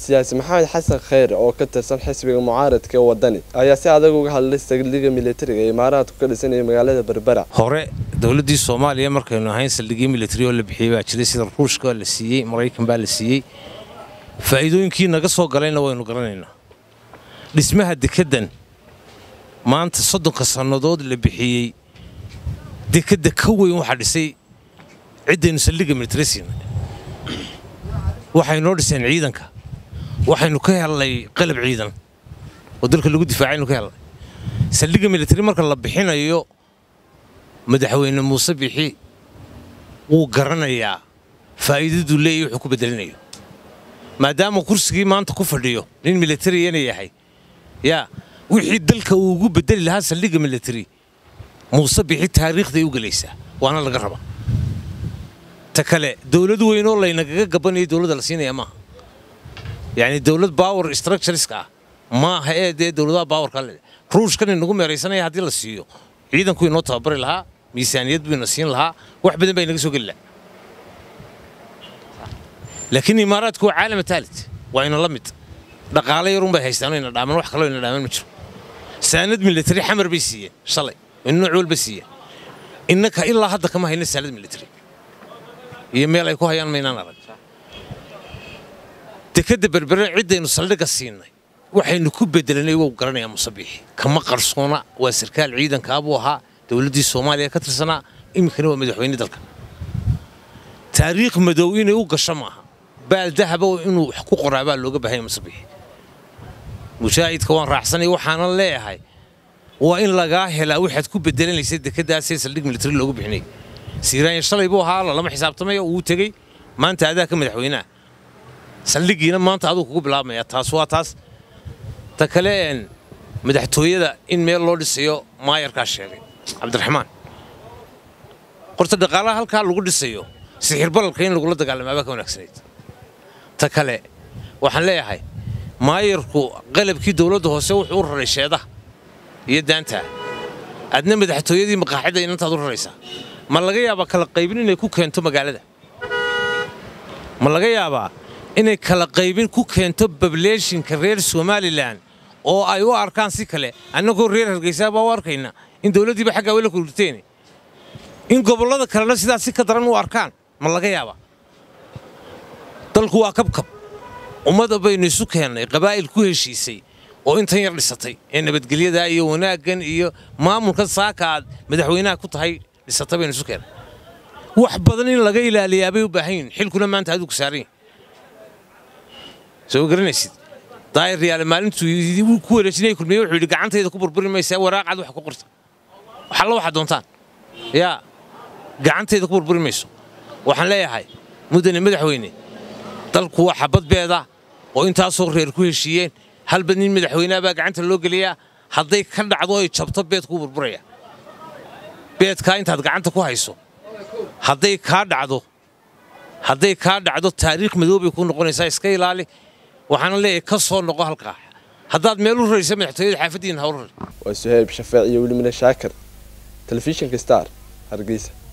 siyaasi maxamed xasan kheyr oo ka tirsan xisbiga mucaaradka wadani ayaa si adag uga hadlay saldhigga militariga ee imaaraadku ka dhisanaya magaalada berbera hore dowladdii soomaaliya markaynu ahayn saldhigyo militari oo la bixiyey baa jiray sida ruushka la siiyey maraykan baa la siiyey faa'iidooyinkii naga soo galayna waynu garanaynaa dhismaha dekeddan maanta soddonka sannadood la bixiyey dekedda ka weyn waxaa dhisay ciddaynu saldhigga militari siinay waxay noo dhiseen ciidanka waxaynu ka hellay qalab ciidan oo dalka lagu difaacaynu ka hellay saldhigga militari marka la bixinayo madaxweyne muuse bixi wuu garanayaa faa'iidaduu leeyahy wuxuu ku bedelinayo maadaama kursigii maanta ku fadhiyo nin militariyana yahay yaa wixii dalka uu ugu bedeli lahaa saldhigga militari muuse bixi taariikhday u gelaysaa waana laga rabaa ta kale dowlad weyn oo laynagaga gabanaya dowladda la siinaya maaha yacni dowlad power structureska ah maaha ee dee dowladaha powerka le ruushkan inagu meeraysanaya haddii la siiyo ciidanku inoo tababari lahaa miisaaniyad buu ina siin lahaa wax badan baa inaga soo geli lahaa laakiin imaaraadku waa caalama taalit waa ina la mid dhaqaale yarun bay haystaano ina dhaaman wax kaloo ina dhaaman ma jiro saanad militari xamar bay siiyeen shalay ina nooc walba siiyeen innaka ilaa hadda kama hayna saanad militari iyo meel ay ku hayaan maynaan arag dekedda berbere ciddaynu saldhigga siinay waxaynu ku bedelanay wou garanayaa musabiixi kama qarsoona waa sarkaal ciidankaa buu ahaa dowladdii soomaaliya ka tirsanaa iminkana waa madaxweyne dalka taariikh madow inay u gasho maaha baal dahaba inuu wax ku qoraa baa looga baahanya musabiixi mujaahidka waan raacsanay waxaanan leeyahay waa in lagaa helaa waxaad ku bedelanaysay dekeddaasee saldhig militari loogu bixinay siiraanya shalay buu ahaa lalama xisaabtamayo wuu tegey maanta adaa ka madaxweynaha saldhiggiina maanta aduu kugu bilaabmaya taas waa taas ta kale madaxtooyada in meel loo dhisayo maayarkaa sheegay cabdiraxmaan horta dhaqaalaha halkaa lagu dhisayo sixir balalka in lagula dagaalamaabaa ka wanaagsanayd ta kale waxaan leeyahay maayarku qalabkii dowladda hoose wuxuu u raray sheedaha iyo daantaa adna madaxtooyadii maqaaxida inantaad u raraysaa ma laga yaabaa kala qaybin inay ku keento magaalada ma laga yaabaa inay kala qaybin ku keento bableeshinka reer somalilan oo ay u arkaan si kale annagoo reer hargeysaa baa u arkayna in dowladdiiba xaggaa wela kulurteen in gobollada kalena sidaas si ka daran u arkaan ma laga yaabaa dalku waa kabkab ummadda baynu isu keennay qabaa'il ku heshiisay oo intan yar dhisatay ee nabadgelyadaa iyo wanaaggan iyo maamulka saaka aad madaxweynaha ku tahay dhisatay baynu isu keennay wax badan in laga ilaaliyaa bay u baahan yihin xilkuna maanta adigu saaran yihin soo garanaysid daayir riyaale maalintuu ku wareejinaya kulmiye wuxuu yidhi gacantayda ku burburi maysaa waraaqcad wax ku qorta waxalla waxaad doontaan yaa gacantayda ku burburi mayso waxaan leeyahay muddane madaxweyne dalku waa xabad beeda oo intaasoo reer ku heshiiyeen halba nin madaxweynaha baa gacanta loo geliyaa hadday ka dhacdo ay jabto beed kuu burburaya beedkaa intaad gacanta ku hayso hadday kaa dhacdo hadday kaa dhacdo taariikh madoobay ku noqonaysaa iska ilaali waxaana leeyahay ka soo noqo halkaa haddaad meel u raraysa madaxtooyada xaafaddiina ha u rari waa suhayb shafeec iyo weli mina shaakir telefishinka star hargeysa